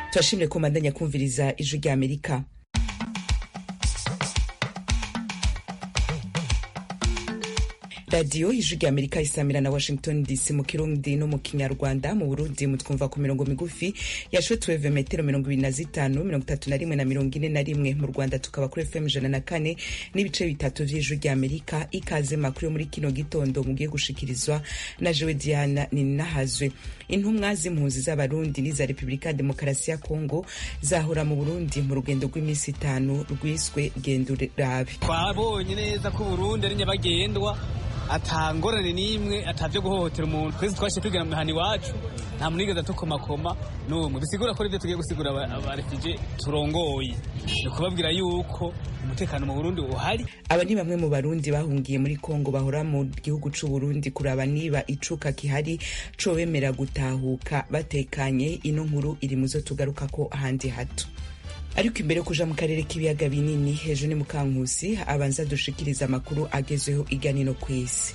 turashimire ko mbandanya kumviriza ijwi rya amerika radiyo ijwi rya amerika isamira na washington dc mu kirundi no mu kinyarwanda mu burundi mutwumva ku mirongo migufi ya shotweve metero mirongo ibiri na zitanu mirongo itatu na rimwe na mirongo ine na rimwe mu rwanda tukaba kuri fm ijana na kane n'ibice bitatu vy'ijwi rya amerika ikaze makuru yo muri kino gitondo mugiye gushikirizwa na jewe diana ninahazwe intumwa z'impunzi z'abarundi n'iza repubulika ya demokarasi ya kongo zahora mu burundi mu rugendo rw'iminsi itanu rwiswe gendo rabe twabonye neza ko uburundi ari nyabagendwa atangorane n'imwe atavyo guhohotera umuntu twese twashe kwigana mu mihana iwacu nta muntu yigeze atukomakoma n'umwe bisigura ko ivyo tugiye gusigura abarefije turongoye ni ukubabwira yuko umutekano mu burundi uhari aba ni bamwe mu barundi bahungiye muri kongo bahora mu gihugu c'uburundi kuraba niba icuka kihari cobemera gutahuka batekanye ino nkuru iri muzo tugarukako ahandi hato ariko imbere yo kuja mu karere k'ibiyaga binini hejuru ni mukankusi abanza dushikiriza amakuru agezweho iganino ku isi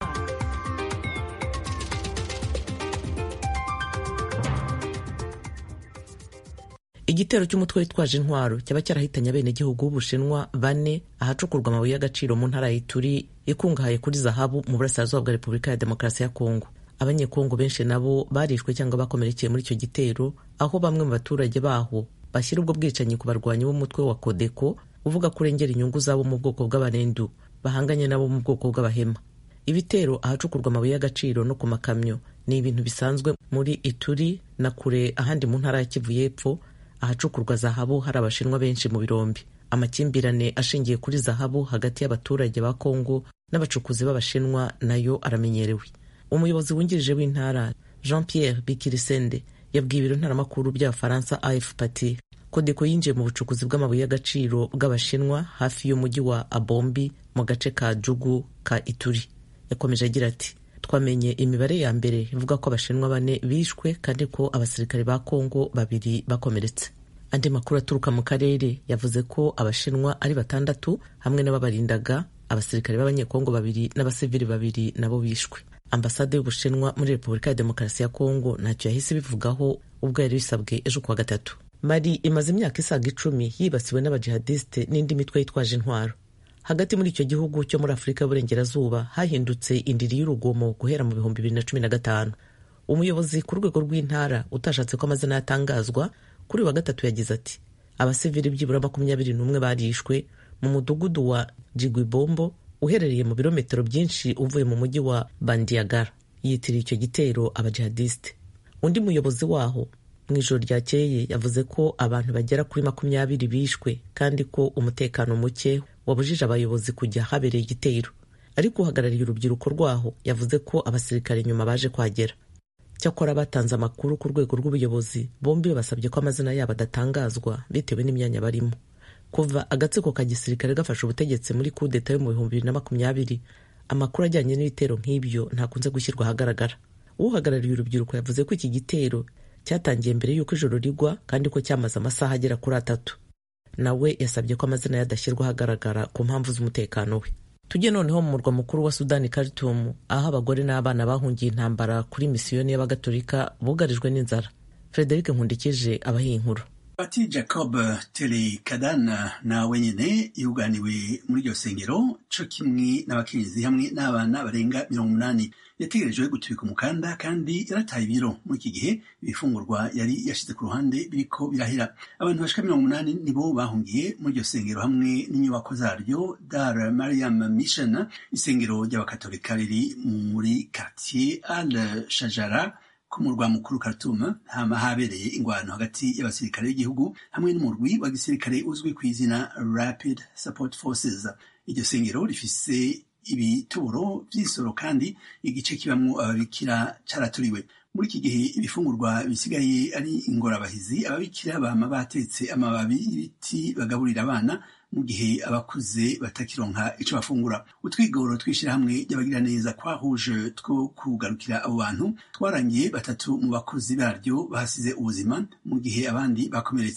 igitero cy'umutwe witwaje intwaro cyaba cyarahitanye abenegihugu b'ubushinwa bane ahacukurwa amabuye y'agaciro mu ntara y'ituri ikungahaye kuri zahabu mu burasirazuba bwa repubulika ya demokarasi ya kongo abanyekongo benshi nabo barishwe cyangwa bakomerekeye muri icyo gitero aho bamwe mu baturage baho bashyira ubwo bwicanyi ku barwanyi b'umutwe wa kodeko uvuga ko urengera inyungu zabo mu bwoko bw'abarendu bahanganye nabo mu bwoko bw'abahema ibitero ahacukurwa amabuye y'agaciro no ku makamyo ni ibintu bisanzwe muri ituri na kure ahandi mu ntara ya kivu y'epfo ahacukurwa zahabu hari abashinwa benshi mu birombi amakimbirane ashingiye kuri zahabu hagati y'abaturage ba kongo n'abacukuzi b'abashinwa nayo aramenyerewe umuyobozi wungirije w'intara jean pierre bikirisende yabwiye ibiro ntaramakuru by'abafaransa afpt kodeko yinjiye mu bucukuzi bw'amabuye y'agaciro bw'abashinwa hafi y'umujyi wa abombi mu gace ka jugu ka ituri yakomeje agira ati twamenye imibare ya mbere ivuga ko abashinwa bane bishwe kandi ko abasirikare ba kongo babiri bakomeretse andi makuru aturuka mu karere yavuze ko abashinwa ari batandatu hamwe n'ababarindaga abasirikare b'abanyekongo babiri n'abasivili babiri nabo bishwe ambasade y'ubushinwa muri repubulika ya demokarasi ya kongo ntacyo yahise ibivugaho ubwo yari bisabwe ejo kuwa gatatu mari imaze imyaka isaga icumi yibasiwe n'abajihadisite n'indi mitwe yitwaje intwaro hagati muri icyo gihugu cyo muri afurika y'uburengerazuba hahindutse indiri y'urugomo guhera mu bihumbi bibiri na cumi na gatanu umuyobozi ku rwego rw'intara utashatse ko amazina yatangazwa kuri wa gatatu yagize ati abasivili byibura makumyabiri n'umwe barishwe mu mudugudu wa jigwibombo uherereye mu birometero byinshi uvuye mu mujyi wa bandiagara yitiriye icyo gitero abajihadisite undi muyobozi waho mu ijoro ryakeye yavuze ko abantu bagera kuri makumyabiri bishwe kandi ko umutekano muke wabujije abayobozi kujya habereye igitero ariko uhagarariye urubyiruko rwaho yavuze ko abasirikare nyuma baje kuhagera cyakora batanze amakuru ku rwego rw'ubuyobozi bombi basabye ko amazina yabo adatangazwa bitewe n'imyanya barimo kuva agatsiko ka gisirikare gafashe ubutegetsi muri kudeta yo mu bihumbi bibiri na makumyabiri amakuru ajyanye n'ibitero nk'ibyo ntakunze gushyirwa ahagaragara uhagarariye urubyiruko yavuze ko iki gitero cyatangiye mbere y'uko ijoro rigwa kandi ko cyamaze amasaha agera kuri atatu nawe yasabye ko amazina ye adashyirwa ahagaragara ku mpamvu z'umutekano we tujye noneho mu murwa mukuru wa sudani khartoum aho abagore n'abana bahungiye intambara kuri misiyoni y'abagatolika bugarijwe n'inzara frederic nkundikije abahiye inkuru Pati Jacob Telekadana nawe nyene yuganiwe muri iryo sengero co kimwe n'abakenyezi hamwe n'abana barenga mirongo umunani yategerejwe gutubika umukanda kandi yarataye ibiro muri iki gihe ibifungurwa yari yashize ku ruhande biriko birahera abantu bashika mirongo umunani nibo bahungiye muri iryo sengero hamwe n'inyubako zaryo Dar Mariam Mission isengero ry'abakatolika riri muri quartier Al Shajara ku murwa mukuru Khartoum hama habereye ingwano hagati y'abasirikare b'igihugu hamwe n'umurwi wa gisirikare uzwi ku izina Rapid Support Forces iryo sengero rifise ibituro vy'isoro kandi igice kibamwo ababikira caraturiwe muri iki gihe ibifungurwa bisigaye ari ingorabahizi ababikira bama batetse amababi y'ibiti bagaburira abana mu gihe abakuze batakironka ico bafungura utwigoro tw'ishirahamwe ry'abagira neza kwahuje two kugarukira abo bantu twarangiye batatu mu bakozi baryo bahasize ubuzima mu gihe abandi bakomeretse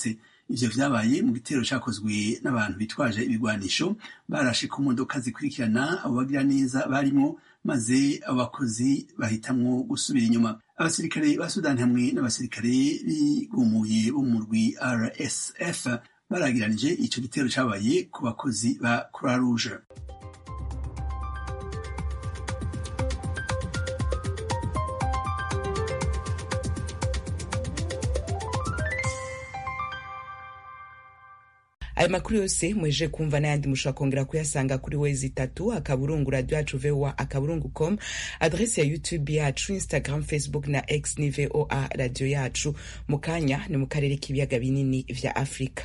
ivyo vyabaye mu gitero cakozwe n'abantu bitwaje ibigwanisho barashe ku modoka zikurikirana abo bagira neza barimwo maze abo bakozi bahitamwo gusubira inyuma abasirikare ba sudani hamwe n'abasirikare bigumuye bo mu murwi rsf baragiranije ico gitero cabaye ku bakozi ba croix rouge ayo makuru yose mweje kumva n'ayandi mushobora kongera kuyasanga kuri wezi itatu akaburungu radio yacu voa akaburungu com adresi ya youtube yacu instagram facebook na x ni voa radio yacu mu kanya ni mu karere k'ibiyaga binini vya afurika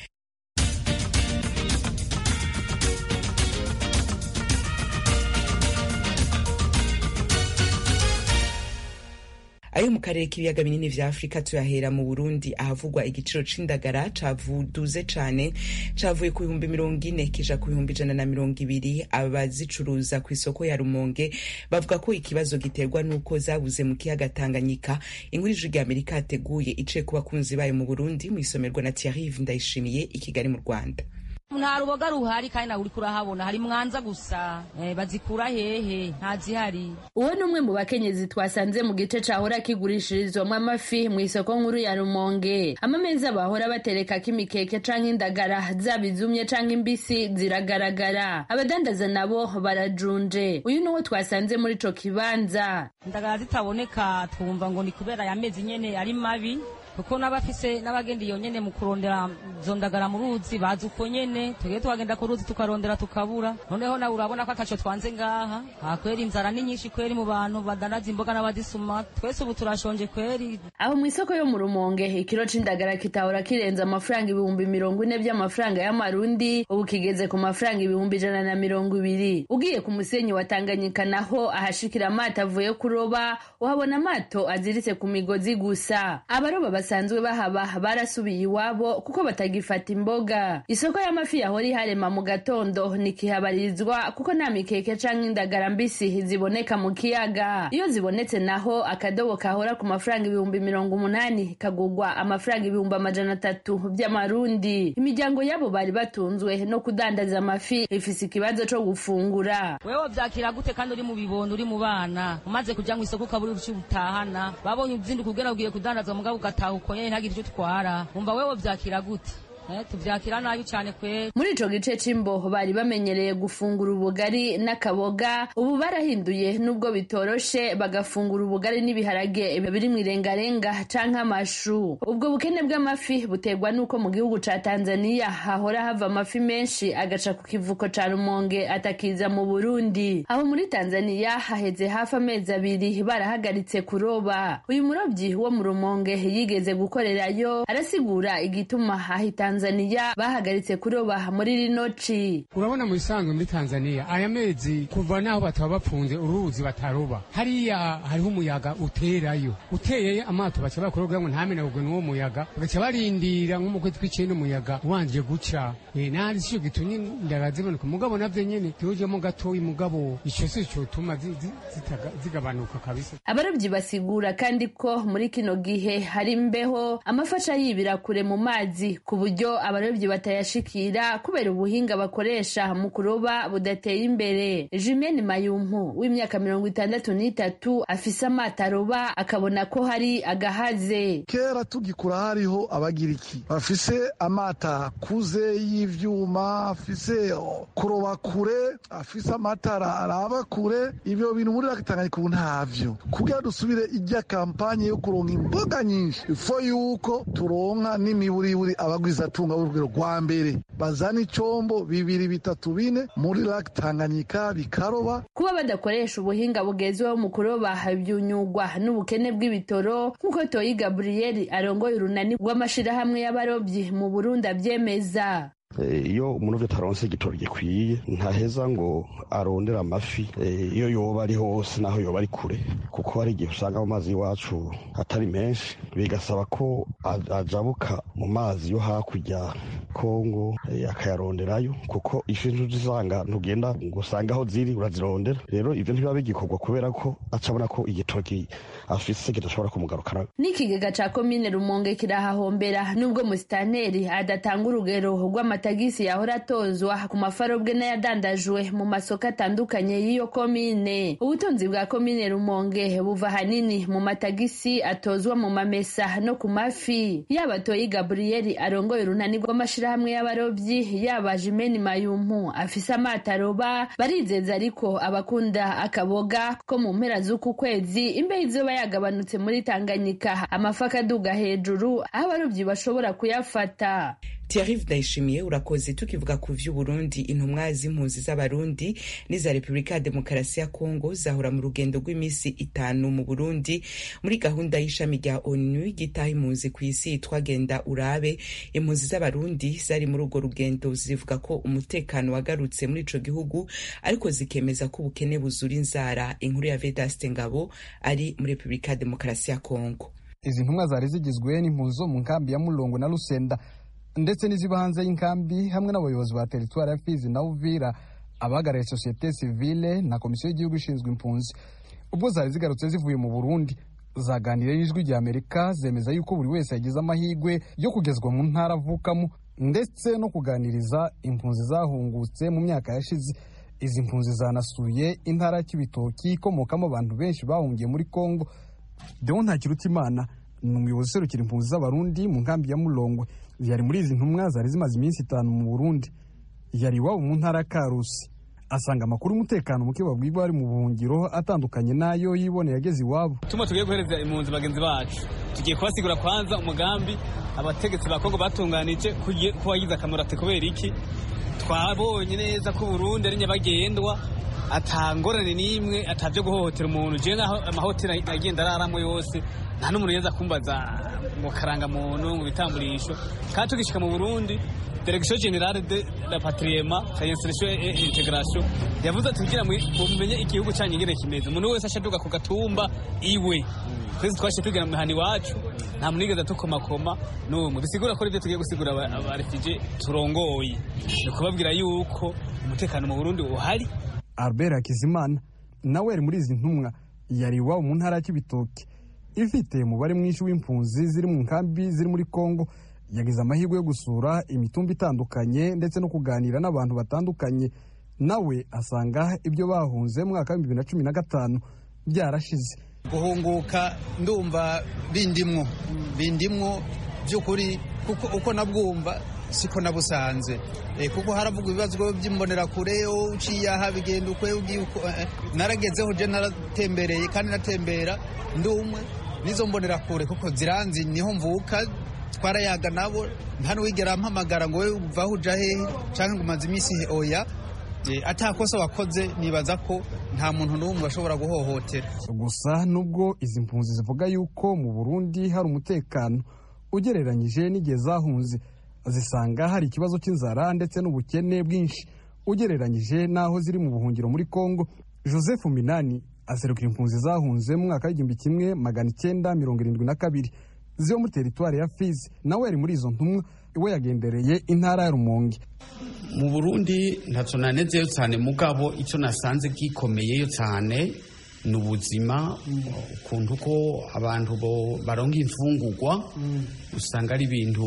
ayo mu karere k'ibiyaga binini vya afurika tuyahera mu burundi ahavugwa igiciro c'indagara cavuduze cane cavuye ku bihumbi mirongo ine kija ku bihumbi ijana na mirongo ibiri abazicuruza ku isoko ya rumonge bavuga ko ikibazo giterwa n'uko zabuze mu kiyaga tanganyika inkuru ijwi rya amerika yateguye iciye ku bakunzi bayo mu burundi mw'isomerwa na thierry ndayishimiye i kigali mu rwanda nta ruboga ruhari kandi nawe uriko urahabona hari mwanza gusa eh, bazikura hehe ntazihari uwo ni umwe mu bakenyezi twasanze mu gice cahora kigurishirizwamo amafi mu isoko nkuru ya rumonge amameza bahora baterekako imikeke canke indagara zaba izumye canke imbisi ziragaragara abadandaza nabo barajunje uyu niwo twasanze muri ico kibanza indagara zitaboneka twumva ngo ni kubera ya mezi nyene ari mabi kuko n'abafise n'abagenda iyo nyene mu kurondera izo ndagara mu ruzi bazi uko nyene tugiye tuhagenda ku ruzi tukarondera tukabura noneho nawe urabona ko akaco twanze ngaha aha kweri inzara ni nyinshi kweri mu bantu badanaza imboga n'abadisuma twese ubu turashonje kweri aho mu isoko yo mu rumonge ikiro c'indagara kitahora kirenze amafaranga ibihumbi mirongo ine vy'amafaranga y'amarundi ubu kigeze ku mafaranga ibihumbi ijana na mirongo ibiri ugiye ku musenyi wa tanganyika naho ahashikira amato avuye kuroba uhabona amato aziritse ku migozi gusa abaroba basanzwe bahaba barasubiye iwabo kuko batagifata imboga isoko y'amafi yahora iharema mu gatondo ntikihabarizwa kuko nta mikeke canke indagara mbisi ziboneka mu kiyaga iyo zibonetse naho akadobo kahora ku mafaranga ibihumbi mirongo umunani kagurwa amafaranga ibihumbi amajana atatu vy'amarundi imiryango yabo bari batunzwe no kudandaza amafi ifise ikibazo co gufungura wewe vyakira gute kandi uri mu bibondo uri mu bana umaze kuja mu isoko ukabura uruci utahana babonye uzinduka ugera ugiye kudandaza mugabo ugataha uko nyene ntagire ivyo utwara umva wewe vyakira gute Eh, tuvyakira nabi cane kweri muri ico gice c'imbo bari bamenyereye gufungura ubugari n'akaboga ubu barahinduye nubwo bitoroshe bagafungura ubugari n'ibiharage biri mw'irengarenga canke amashu ubwo bukene bw'amafi buterwa n'uko mu gihugu ca tanzaniya hahora hava amafi menshi agaca ku kivuko ca rumonge atakiza mu burundi aho muri tanzaniya haheze hafi amezi abiri barahagaritse kuroba uyu murobyi wo mu rumonge yigeze gukorerayo arasigura igituma ahitanze tanzaniya bahagaritse kuroba muri rino ci urabona mu bisanzwe muri tanzaniya aya mezi kuva naho bataba bapfunze uruzi bataroba hariya hariho umuyaga uterayo uteye amato baca bakuroga ngo ntamenagurwe n'uwo muyaga bagaca barindira nko mu kwezi kw'icenda umuyaga wanje guca e, nari sico gitumye indagara ziboneka mugabo navyo nyene tujemo gatoyi mugabo ico si cotuma zigabanuka kabisa abarobyi basigura kandi ko muri kino gihe hari imbeho amafasha yibira kure mu mazi ku buryo abarobyi batayashikira kubera ubuhinga bakoresha mu kuroba budateye imbere jimene mayumpu w'imyaka mirongo itandatu n'itatu afise amato aroba akabona ko hari agahaze kera tugikura hariho abagiriki bafise amata akuze y'ivyuma afise kuroba kure afise amatara araba kure ivyo bintu muri Tanganyika ubu ntavyo kugira dusubire ijya kampanye yo kuronka imboga nyinshi ifo yuko turonka n'imiburiburi abagwizatunga b'urugero rwa mbere bazana icombo bibiri bitatu bine muri lake Tanganyika bikaroba kuba badakoresha ubuhinga bugezweho mu kuroba byunyugwa n'ubukene bw'ibitoro nk'uko Toyi Gabriel arongoye urunani rw'amashirahamwe y'abarobyi mu Burundi avyemeza iyo umuntu ataronse igitoro gikwiye ntaheza ngo arondere amafi iyo yoba ari hose naho yoba ari kure kuko hari igihe usanga mu mazi y'iwacu atari menshi bigasaba ko ajabuka mu mazi yo hakurya kongo akayaronderayo kuko ifi ntuzisanga ntugenda ngo usange aho ziri urazirondera rero ibyo ntibiba bigikorwa kubera ko acabona ko igitoki afise kidashobora kumugarukana n'ikigega ca komine rumonge kirahahombera nubwo musitanteri adatanga urugero rw'amatagisi yahora atozwa ku mafarobwe n'ayadandajwe mu masoko atandukanye y'iyo komine ubutunzi bwa komine rumonge buva ahanini mu matagisi atozwa mu mamesa no ku mafi yaba toyi gaburiyeli arongoye urunani rw'amashirahamwe y'abarobyi yaba jimeni mayumpu afise amato aroba barizeza ariko abakunda akaboga ko mu mpera z'uku kwezi imbeho izoba yagabanutse muri tanganyika amafi akaduga hejuru aho abarobyi bashobora kuyafata Thierry Ndayishimiye urakoze tukivuga ku vy'Uburundi intumwa z'impunzi z'abarundi n'iza Repubulika ya Demokarasi ya Kongo zahora mu rugendo rw'imisi itanu mu Burundi muri gahunda y'ishami rya ONU gitaha impunzi ku isi yitwa Genda Urabe impunzi z'abarundi zari muri urwo rugendo zivuga ko umutekano wagarutse muri ico gihugu ariko zikemeza ko ubukene buzura inzara inkuru ya Vedaste Ngabo ari muri Repubulika ya Demokarasi ya Kongo izi ntumwa zari zigizwe n'impunzi zo mu nkambi ya Mulongo na Lusenda ndetse n'iziba hanze y'inkambi hamwe n'abayobozi ba teritwari ya Fizi na Uvira abahagarariye sosiyete sivile na komisiyo y'igihugu ishinzwe impunzi ubwo zari zigarutse zivuye mu Burundi zaganiriye n'ijwi rya Amerika zemeza yuko buri wese yagize amahirwe yo kugezwa mu ntara avukamo ndetse no kuganiriza impunzi zahungutse mu myaka yashize izi mpunzi zanasuye intara ya Kibitoki ikomokamo abantu benshi bahungiye muri Kongo Deo Ntakirutimana ni umuyobozi userukira impunzi z'abarundi mu nkambi ya Mulongwe yari muri izi ntumwa zari zimaze iminsi itanu mu Burundi yari iwabo mu ntara ya Karusi asanga amakuru y'umutekano muke babwirwa bari mu buhungiro atandukanye n'ayo yiboneye ageze iwabo tuma tugiye guhereza impunzi bagenzi bacu tugiye kubasigura kwanza umugambi abategetsi ba Kongo batunganije ko wagize akamaro ati kubera iki twabonye neza ko Burundi ari nyabagendwa atangorane n'imwe atavyo guhohotera umuntu je naho amahoteli agenda araramo yose nta n'umuntu yeza kumbaza ngo karanga muntu ngo bitamburisho kandi tugishika mu Burundi Direction Generale de la Patriema Insertion et Integration yavuze ati kugira mumenye igihugu cyanyu ngene kimeze umuntu wese ashaduka ku gatumba iwe twese twashe twigana mu mihani wacu nta munigeze tukomakoma n'umwe bisigura ko ibyo tugiye gusigura abarefije turongoye ni kubabwira yuko umutekano mu Burundi uhari Albert Hakizimana nawe yari muri izi ntumwa yari iwabo mu ntara ya Kibitoki ifite umubare mwinshi w'impunzi ziri mu nkambi ziri muri Kongo yagize amahirwe yo gusura imitumba itandukanye ndetse no kuganira n'abantu batandukanye nawe asanga ibyo bahunze mu mwaka w'ibihumbi bibiri na cumi na gatanu byarashize guhunguka ndumva bindimwo bindimwo by'ukuri kuko uko nabwumva siko nabusanze kuko haravugwa ibibazo by'imbonerakure uciye aha bigenda ukwe ugiye uko naragezeho je naratembereye kandi natembera ndumwe nizo mbonerakure kuko ziranzi niho mvuka twarayaga nabo nta n'uwigera ampamagara ngo we uvaho uja hehe canke ngo umaze iminsi oya atakosa wakoze nibaza ko nta muntu n'umwe ashobora guhohotera gusa nubwo izi mpunzi zivuga yuko mu Burundi hari umutekano ugereranyije n'igihe zahunze zisanga hari ikibazo cy'inzara ndetse n'ubukene bwinshi ugereranyije n'aho ziri mu buhungiro muri Kongo Joseph Minani aserukira impunzi zahunze mu mwaka w'igihumbi kimwe magana icyenda mirongo irindwi na kabiri ziba muri teritwari ya Fizi nawe yari muri izo ntumwa iwe yagendereye intara ya Rumonge mu Burundi ntacyo nanezeyo cyane mugabo icyo nasanze gikomeyeyo cyane ni ubuzima ukuntu ko abantu baronka imfungurwa usanga ari ibintu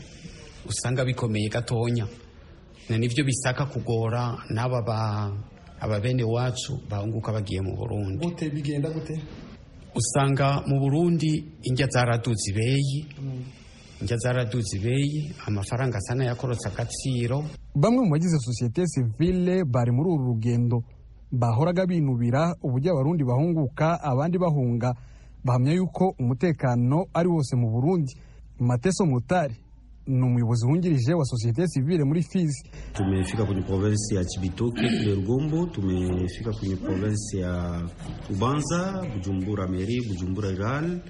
usanga bikomeye gatonya nibyo bisaka kugora n'aba aba bene wacu bahunguka bagiye mu Burundi gute bigenda gute usanga mu Burundi indya zaraduze ibeyi indya zaraduze ibeyi amafaranga asa n'ayakorotse agaciro bamwe mu bagize sosiyete sivile bari muri uru rugendo bahoraga binubira uburyo abarundi bahunguka abandi bahunga bahamya yuko umutekano ari wose mu Burundi Mateso Mutari ni umuyobozi wungirije wa sosiyete sivile muri Fizi. Tumefika kwenye provinsi ya Chibitoke kule Rugombo, tumefika kwenye provinsi ya Ubanza, Bujumbura Meri, Bujumbura Rural,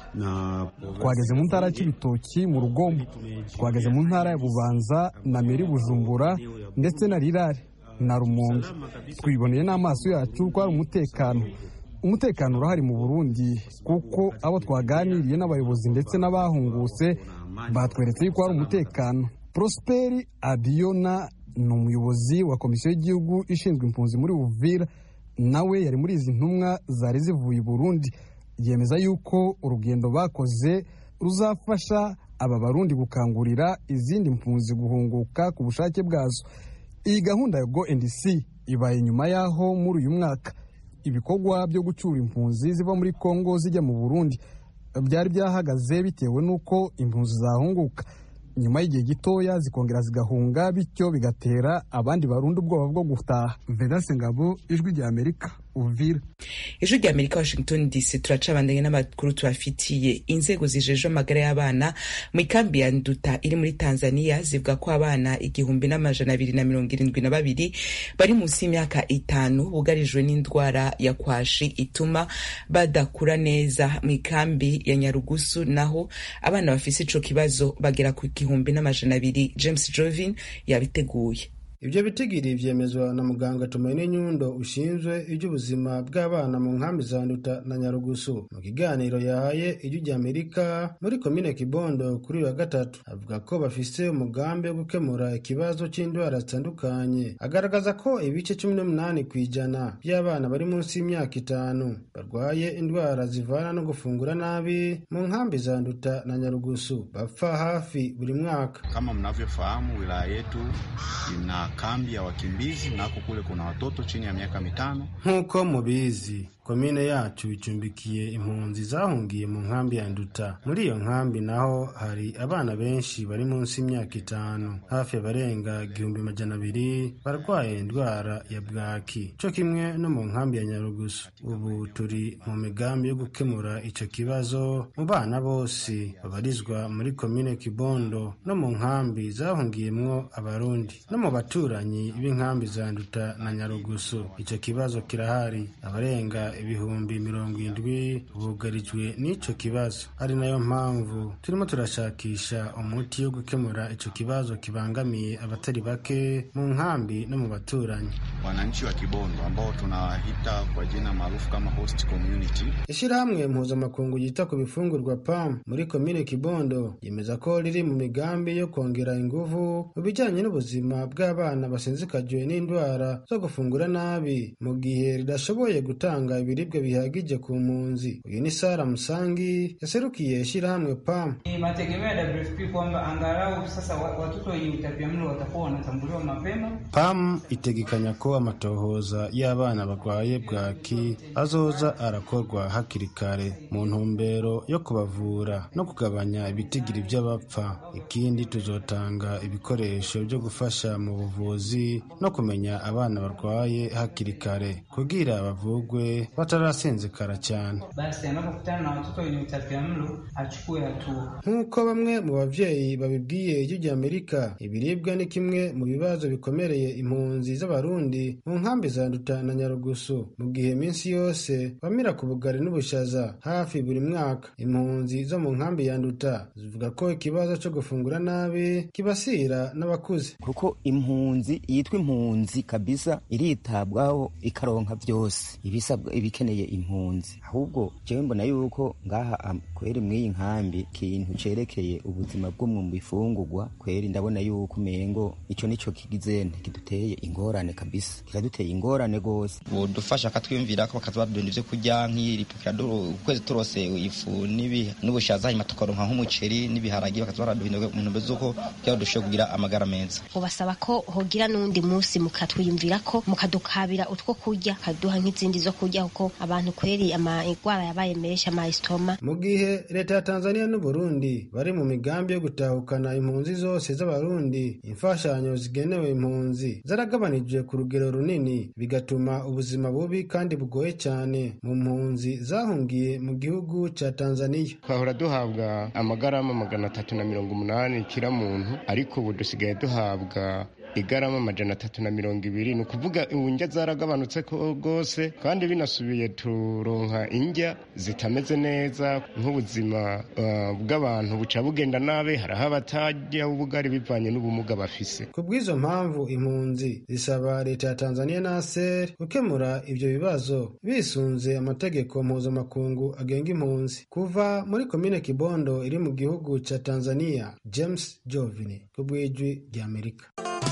twageze mu ntara y'ibitoki mu rugombo twageze mu ntara ya bubanza na meri bujumbura ndetse na rirare na rumonge twiboneye n'amaso yacu ko hari umutekano umutekano urahari mu burundi kuko abo twaganiriye n'abayobozi ndetse n'abahungutse batweretse yuko hari umutekano prosperi abiyona ni umuyobozi wa komisiyo y'igihugu ishinzwe impunzi muri uvira nawe yari muri izi ntumwa zari zivuye i burundi yemeza yuko urugendo bakoze ruzafasha aba barundi gukangurira izindi mpunzi guhunguka ku bushake bwazo iyi gahunda ya go and see ibaye nyuma y'aho muri uyu mwaka ibikorwa byo gucyura impunzi ziva muri kongo zijya mu burundi byari byahagaze bitewe n'uko impunzi zahunguka nyuma y'igihe gitoya zikongera zigahunga bityo bigatera abandi barundi ubwoba bwo gutaha vedase ngabo ijwi rya amerika uvira ijwi rya amerika washington dc turacabandanye n'amakuru tubafitiye inzego zijejwe amagara y'abana mu ikambi ya nduta iri muri tanzania zivuga ko abana igihumbi n'amajana abiri na mirongo irindwi na babiri bari munsi y'imyaka itanu bugarijwe n'indwara ya kwashi ituma badakura neza mu ikambi ya nyarugusu naho abana bafise ico kibazo bagera ku gihumbi n'amajana abiri james jovin yabiteguye ibyo bitigiri byemezwa na muganga tumaine nyundo ushinzwe iby'ubuzima bw'abana mu nkambi za nduta na nyarugusu mu kiganiro yahaye ijwi rya amerika muri komine kibondo kuri uyu wa gatatu avuga ko bafise umugambi wo gukemura ikibazo cy'indwara zitandukanye agaragaza ko ibice cumi n'umunani ku ijana by'abana bari munsi y'imyaka itanu barwaye indwara zivana no gufungura nabi mu nkambi za nduta na nyarugusu bapfa hafi buri mwaka kama mnavyofahamu wilaya yetu ina kambi ya wakimbizi nako kule kuna watoto chini ya miaka mitano. Nk'uko mubizi komine yacu icumbikiye impunzi zahungiye mu nkambi ya Nduta. Muri iyo nkambi naho hari abana benshi bari munsi y'imyaka itanu, hafi abarenga igihumbi majana abiri barwaye indwara ya bwaki, co kimwe no mu nkambi ya Nyarugusu. Ubu turi mu migambi yo gukemura ico kibazo mu bana bose babarizwa muri komine Kibondo no mu nkambi zahungiyemwo abarundi no mu baturanyi b'inkambi za Nduta na Nyarugusu. Ico kibazo kirahari abarenga ibihumbi mirongo indwi bugarijwe n'ico kibazo ari nayo mpamvu turimo turashakisha umuti wo gukemura ico kibazo kibangamiye abatari bake mu nkambi no mu baturanyi wananchi wa Kibondo ambao tunawahita kwa jina maarufu kama host community. Ishirahamwe mpuzamakungu yita ku bifungurwa PAM muri komine Kibondo yemeza ko riri mu migambi yo kongera inguvu mu bijanye n'ubuzima bw'abana basinzikajwe n'indwara zo gufungura nabi mu gihe ridashoboye gutanga ibiribwa bihagije ku mpunzi. Uyu ni Sara Musangi yaserukiye ishirahamwe PAM. Ni mategemeo ya WFP kwamba angalau sasa watoto wenye utapiamlo watakuwa wanatambuliwa mapema. PAM itegekanya ko amatohoza y'abana barwaye bwaki azoza arakorwa hakiri kare mu ntumbero yo kubavura no kugabanya ibitigiri by'abapfa. Ikindi tuzotanga ibikoresho byo gufasha mu buvuzi no kumenya abana barwaye hakiri kare kugira bavugwe batarasinzikara cyane. Basi anapokutana na watoto wenye utapiamlo achukue hatua. Nk'uko bamwe mu bavyeyi babibwiye ijwi rya Amerika, ibiribwa ni kimwe mu bibazo bikomereye impunzi z'abarundi mu nkambi za Nduta na Nyarugusu, mu gihe minsi yose bamira ku bugari n'ubushaza hafi buri mwaka. Impunzi zo mu nkambi ya Nduta zivuga ko ikibazo cyo gufungura nabi kibasira n'abakuze. kuko impunzi yitwa impunzi kabisa iritabwaho ikaronka byose ibisabwa ibikeneye impunzi ahubwo jewe mbona yuko ngaha am- kweri mw'iyi nkambi kintu cerekeye ubuzima bwo mu bifungurwa kweri ndabona yuko umengo ico nico kigizene kiduteye ingorane kabisa kikaduteye ingorane gose budufasha akatwiyumvira ko bakaza badunda ivyo kurya nk'iripikira ukwezi turose ifu n'ibi- n'ubushaza hanyuma tukaronka nk'umuceri n'ibiharagi bakaza baraduhindura mu ntumbero z'uko kugira ngo dushobore kugira amagara meza ubasaba ko hogira n'undi munsi mukatwiyumvira ko mukadukabira utwo kurya kaduha nk'izindi zo kurya kuko abantu kweri amagwara yabaye menshi amayisitoma mu gihe leta ya tanzania n'uburundi bari mu migambi yo gutahukana impunzi zose z'abarundi imfashanyo zigenewe impunzi zaragabanijwe ku rugero runini bigatuma ubuzima bubi kandi bugoye cyane mu mpunzi zahungiye mu gihugu cya tanzania twahora duhabwa amagarama magana atatu na mirongo umunani kira muntu ariko ubu dusigaye duhabwa igarama amajana atatu na mirongo ibiri ni ukuvuga indya zaragabanutse rwose kandi binasubiye turonka indya zitameze neza nk'ubuzima bw'abantu buca bugenda nabi hariho abatajya ubugari bivanye n'ubumuga bafise ku bw'izo mpamvu impunzi zisaba leta ya tanzania na aser gukemura ibyo bibazo bisunze amategeko mpuzamakungu agenga impunzi kuva muri komine kibondo iri mu gihugu cya tanzania james jovini ku bw'ijwi ry'amerika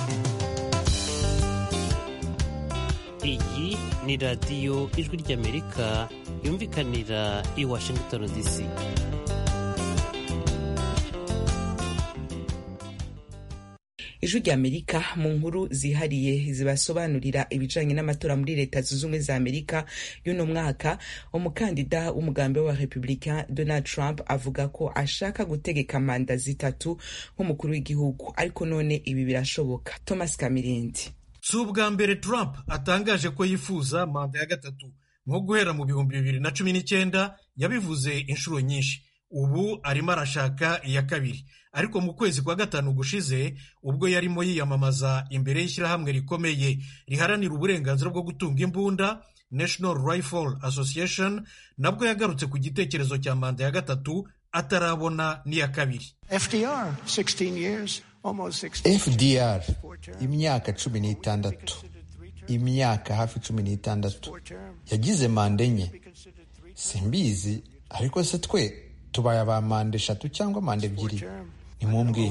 iyi ni radiyo ijwi ry'amerika yumvikanira i washington dc ijwi rya amerika mu nkuru zihariye zibasobanurira ibijanye n'amatora muri leta zunze ubumwe za amerika y'uno mwaka umukandida w'umugambi wa republicain donald trump avuga ko ashaka gutegeka manda zitatu nk'umukuru w'igihugu ariko none ibi birashoboka thomas kamirindi si ubwa mbere trump atangaje ko yifuza manda ya gatatu nko guhera mu bihumbi bibiri na cumi n'icyenda yabivuze inshuro nyinshi ubu arimo arashaka iya kabiri ariko mu kwezi kwa gatanu gushize ubwo yarimo yiyamamaza imbere y'ishyirahamwe rikomeye riharanira uburenganzira bwo gutunga imbunda national rifle association nabwo yagarutse ku gitekerezo cya manda ya gatatu atarabona n'iya kabiri fdr 16 years fdr imyaka cumi n'itandatu imyaka hafi cumi n'itandatu yagize manda enye simbizi ariko se twe tubaye aba manda eshatu cyangwa manda ebyiri nimumbwire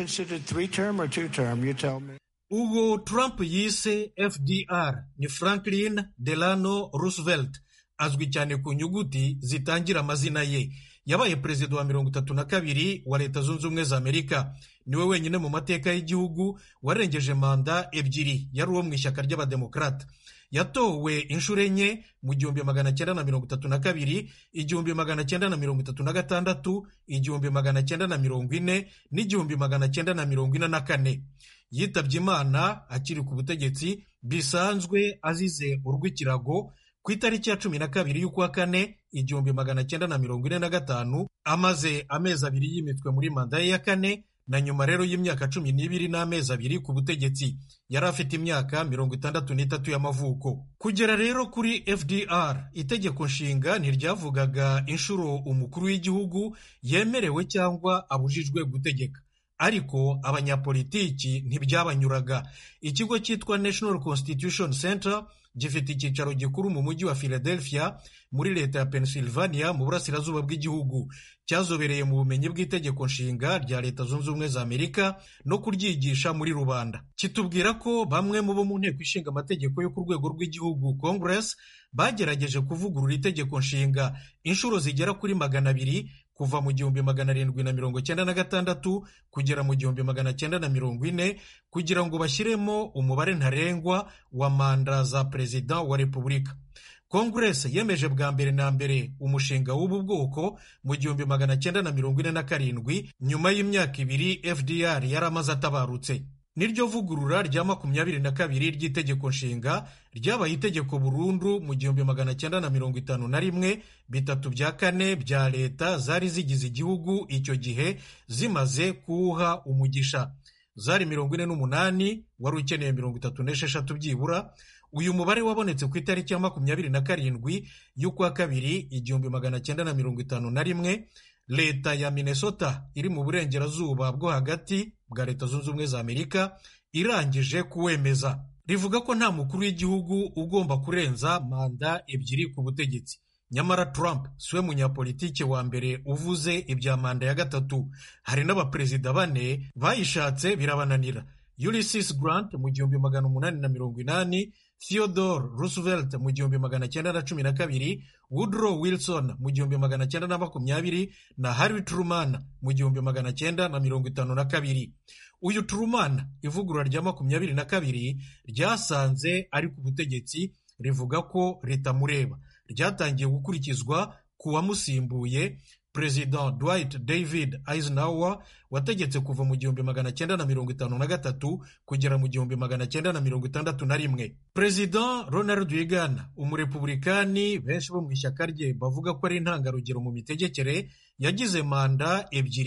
uwo trump yise fdr ni franklin delano roosevelt azwi cyane ku nyuguti zitangira amazina ye yabaye perezida wa mirongo itatu na kabiri wa leta zunze ubumwe za amerika niwe wenyine mu mateka y'igihugu warengeje manda ebyiri yari uwo mu ishyaka ry'abademokarata yatowe inshuro enye mu gihumbi magana cyenda na mirongo itatu na kabiri igihumbi magana cyenda na mirongo itatu na gatandatu igihumbi magana cyenda na mirongo ine n'igihumbi magana cyenda na mirongo ine na kane yitabye imana akiri ku butegetsi bisanzwe azize urw'ikirago ku itariki ya cumi na kabiri y'ukwa kane igihumbi magana cyenda na mirongo ine na gatanu amaze amezi abiri yimitwe muri manda ye ya kane na nyuma rero y'imyaka cumi n'ibiri n'amezi abiri ku butegetsi yari afite imyaka mirongo itandatu n'itatu y'amavuko kugera rero kuri fdr itegeko nshinga ntiryavugaga inshuro umukuru w'igihugu yemerewe cyangwa abujijwe gutegeka ariko abanyapolitiki ntibyabanyuraga ikigo cyitwa national constitution center gifite icyicaro gikuru mu mujyi wa philadelphia muri leta ya pennsylvania mu burasirazuba bw'igihugu cyazobereye mu bumenyi bw'itegeko nshinga rya leta zunze ubumwe za amerika no kuryigisha muri rubanda kitubwira ko bamwe mu bo mu nteko ishinga amategeko yo ku rwego rw'igihugu congress bagerageje kuvugurura itegeko nshinga inshuro zigera kuri magana abiri kuva mu gihumbi magana arindwi na mirongo cyenda na gatandatu kugera mu gihumbi magana cyenda na mirongo ine kugira ngo bashyiremo umubare ntarengwa wa manda za perezida wa repubulika kongeresi yemeje bwa mbere na mbere umushinga w'ubu bwoko mu gihumbi magana cyenda na mirongo ine na karindwi nyuma y'imyaka ibiri fdr yari amaze atabarutse niryo vugurura rya makumyabiri na kabiri ry'itegeko nshinga ryabaye itegeko burundu mu gihumbi magana cyenda na mirongo itanu na rimwe bitatu bya kane bya leta zari zigize igihugu icyo gihe zimaze kuwuha umugisha zari mirongo ine n'umunani wari ukeneye mirongo itatu n'esheshatu byibura uyu mubare wabonetse ku itariki ya makumyabiri na karindwi y'ukwa kabiri igihumbi magana cyenda na mirongo itanu na rimwe leta ya minnesota iri mu burengerazuba bwo hagati bwa leta zunze ubumwe za amerika irangije kuwemeza rivuga ko nta mukuru w'igihugu ugomba kurenza manda ebyiri ku butegetsi nyamara trump siwe munyapolitike wa mbere uvuze ibya manda ya gatatu hari n'abaperezida bane bayishatse birabananira ulysses grant mu gihumbi magana umunani na mirongo inani theodore roosevelt mu gihumbi magana cyenda na cumi na kabiri woodrow wilson mu gihumbi magana cyenda na makumyabiri na harry truman mu gihumbi magana cyenda na mirongo itanu na kabiri uyu truman ivugurura rya makumyabiri na kabiri ryasanze ari ku butegetsi rivuga ko ritamureba ryatangiye gukurikizwa ku wamusimbuye perezida dwight david eisenhower wategetse kuva mu gihumbi magana cyenda na mirongo itanu na gatatu kugera mu gihumbi magana cyenda na mirongo itandatu na rimwe perezida ronald reagan umurepubulikani benshi bo mu ishyaka rye bavuga ko ari intangarugero mu mitegekere yagize manda ebyiri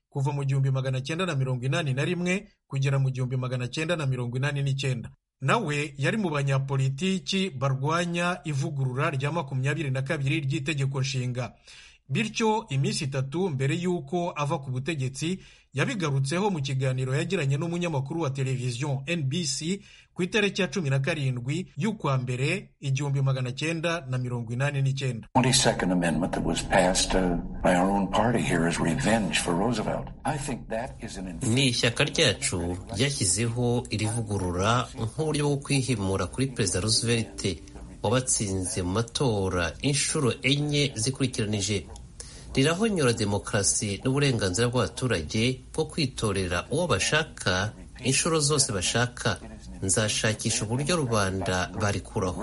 kuva mu gihumbi magana cyenda na mirongo inani na rimwe kugera mu gihumbi magana cyenda na mirongo inani n'icyenda nawe yari mu banyapolitiki barwanya ivugurura rya makumyabiri na kabiri ry'itegeko nshinga bityo iminsi itatu mbere y'uko ava ku butegetsi yabigarutseho mu kiganiro yagiranye n'umunyamakuru wa televiziyo NBC ku itariki ya cumi na karindwi y'ukwa mbere igihumbi magana cyenda na mirongo inani n'icyenda ni ishyaka ryacu ryashyizeho iri vugurura nk'uburyo bwo kwihimura kuri perezida roosevelt wabatsinze mu matora inshuro enye zikurikiranije rirahonyora demokarasi n'uburenganzira bw'abaturage bwo kwitorera uwo bashaka inshuro zose bashaka nzashakisha uburyo rubanda barikuraho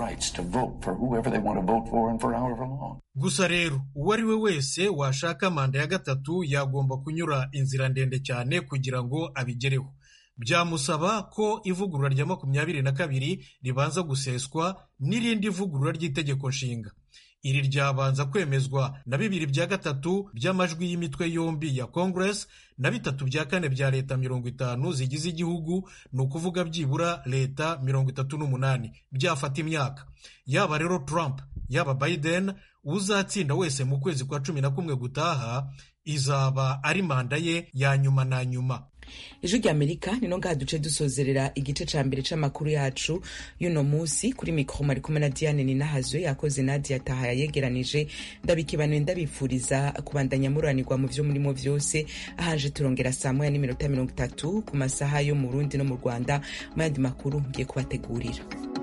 gusa rero uwo ari we wese washaka manda ya gatatu yagomba kunyura inzira ndende cyane kugira ngo abigereho byamusaba ko ivugurura rya makumyabiri na kabiri ribanza guseswa n'irindi vugurura ry'itegeko nshinga iri ryabanza kwemezwa na bibiri bya gatatu by'amajwi y'imitwe yombi ya congress na bitatu bya kane bya leta mirongo itanu zigize igihugu ni ukuvuga byibura leta mirongo itatu n'umunani byafata imyaka yaba rero trump yaba biden uzatsinda wese mu kwezi kwa cumi na kumwe gutaha izaba ari manda ye ya nyuma na nyuma ijwi rya amerika ni no ngaha duce dusozerera igice ca mbere c'amakuru yacu y'uno munsi kuri mikoro mari kumwe na diane ninahazwe yakoze nadia taha yayegeranije ndabikibanuye ndabifuriza kubandanya muranirwa mu vyo murimo vyose ahaje turongera saa moya n'iminota mirongo itatu ku masaha yo mu burundi no mu rwanda mu yandi makuru ngiye kubategurira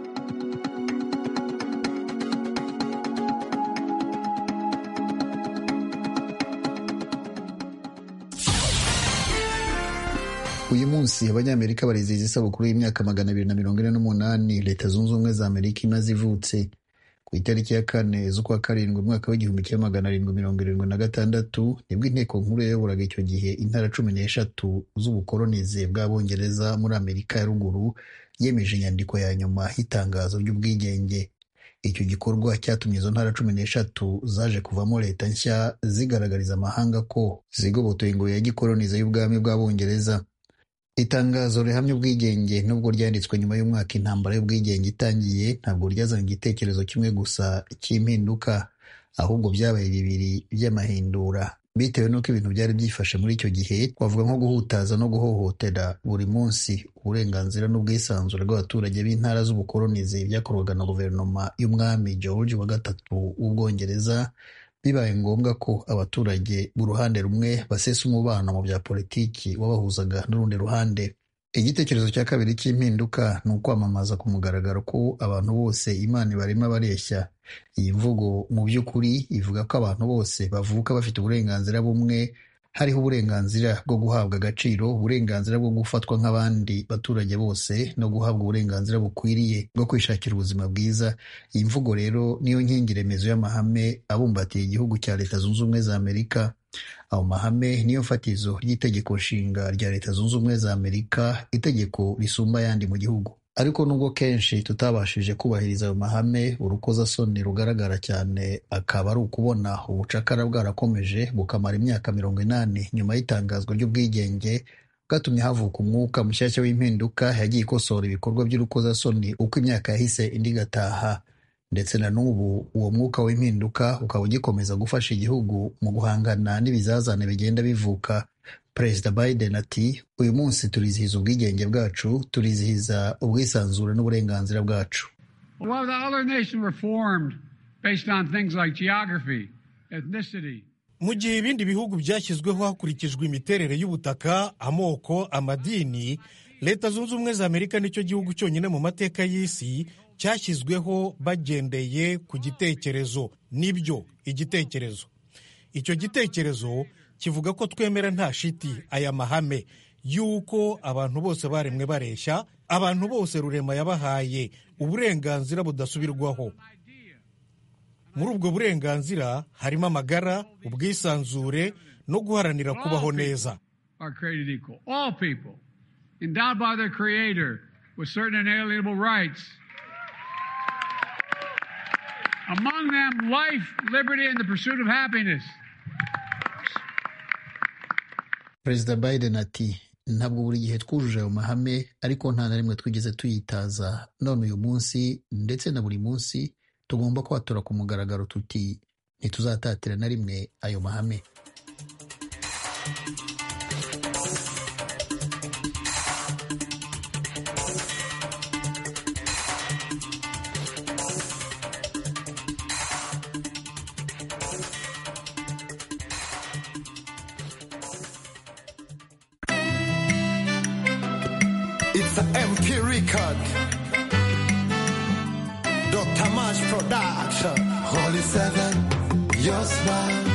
uyu munsi abanyamerika barizihiza isabukuru y'imyaka magana abiri na mirongo ine n'umunani leta zunze ubumwe za amerika imaze ivutse ku itariki ya kane z'ukwa karindwi umwaka w'igihumbi kimwe magana arindwi mirongo irindwi na gatandatu nibwo inteko nkuru yayoboraga icyo gihe intara cumi n'eshatu z'ubukolonize bw'abongereza muri amerika ya ruguru yemeje inyandiko ya nyuma y'itangazo ry'ubwigenge icyo gikorwa cyatumye izo ntara cumi n'eshatu zaje kuvamo leta nshya zigaragariza amahanga ko zigobotoye ingoyi ya gikolonize y'ubwami bw'abongereza itangazo rihamya ubwigenge nubwo ryanditswe nyuma y'umwaka intambara y'ubwigenge itangiye ntabwo ryazanye igitekerezo kimwe gusa cy'impinduka ahubwo byabaye bibiri by'amahindura bitewe n'uko ibintu byari byifashe muri icyo gihe twavuga nko guhutaza no guhohotera buri munsi uburenganzira n'ubwisanzure bw'abaturage b'intara z'ubukolonizi byakorwaga na guverinoma y'umwami george wa gatatu w'ubwongereza bibaye ngombwa ko abaturage b'uruhande rumwe basesa umubano mu bya politiki wabahuzaga n'urundi ruhande igitekerezo cya kabiri cy'impinduka ni ukwamamaza ku mugaragaro ko abantu bose imana ibarema bareshya iyi mvugo mu by'ukuri ivuga ko abantu bose bavuka bafite uburenganzira bumwe hariho uburenganzira bwo guhabwa agaciro uburenganzira bwo gufatwa nk'abandi baturage bose no guhabwa uburenganzira bukwiriye bwo kwishakira ubuzima bwiza iyi mvugo rero niyo nkingi remezo y'amahame abumbatiye igihugu cya leta zunze ubumwe za amerika ayo mahame niyo fatizo ry'itegeko nshinga rya leta zunze ubumwe za amerika itegeko risumba ayandi mu gihugu ariko nubwo kenshi tutabashije kubahiriza ayo mahame urukozasoni rugaragara cyane akaba ari ukubona ubucakara bwarakomeje bukamara imyaka mirongo inani nyuma y'itangazwa ry'ubwigenge bwatumye havuka umwuka mushyashya w'impinduka yagiye ikosora ibikorwa by'urukozasoni uko imyaka yahise indi igataha ndetse na n'ubu uwo mwuka w'impinduka ukaba ugikomeza gufasha igihugu mu guhangana n'ibizazane bigenda bivuka perezida biden ati uyu munsi turizihiza ubwigenge bwacu turizihiza ubwisanzure n'uburenganzira bwacu mu gihe ibindi bihugu byashyizweho hakurikijwe imiterere y'ubutaka amoko amadini leta zunze ubumwe za amerika nicyo gihugu cyonyine mu mateka y'isi cyashyizweho bagendeye ku gitekerezo nibyo igitekerezo icyo gitekerezo kivuga ko twemera nta shiti aya mahame y'uko abantu bose baremwe bareshya abantu bose rurema yabahaye uburenganzira budasubirwaho muri ubwo burenganzira harimo amagara ubwisanzure no guharanira kubaho neza Among them, life, liberty, and the pursuit of happiness. perezida biden ati ntabwo buri gihe twujuje ayo mahame ariko nta na rimwe twigeze tuyitaza none uyu munsi ndetse na buri munsi tugomba kwatura ku mugaragaro tuti ntituzatatira na rimwe ayo mahame It's an MP record. Dr. March Production. Holy Seven, your smile.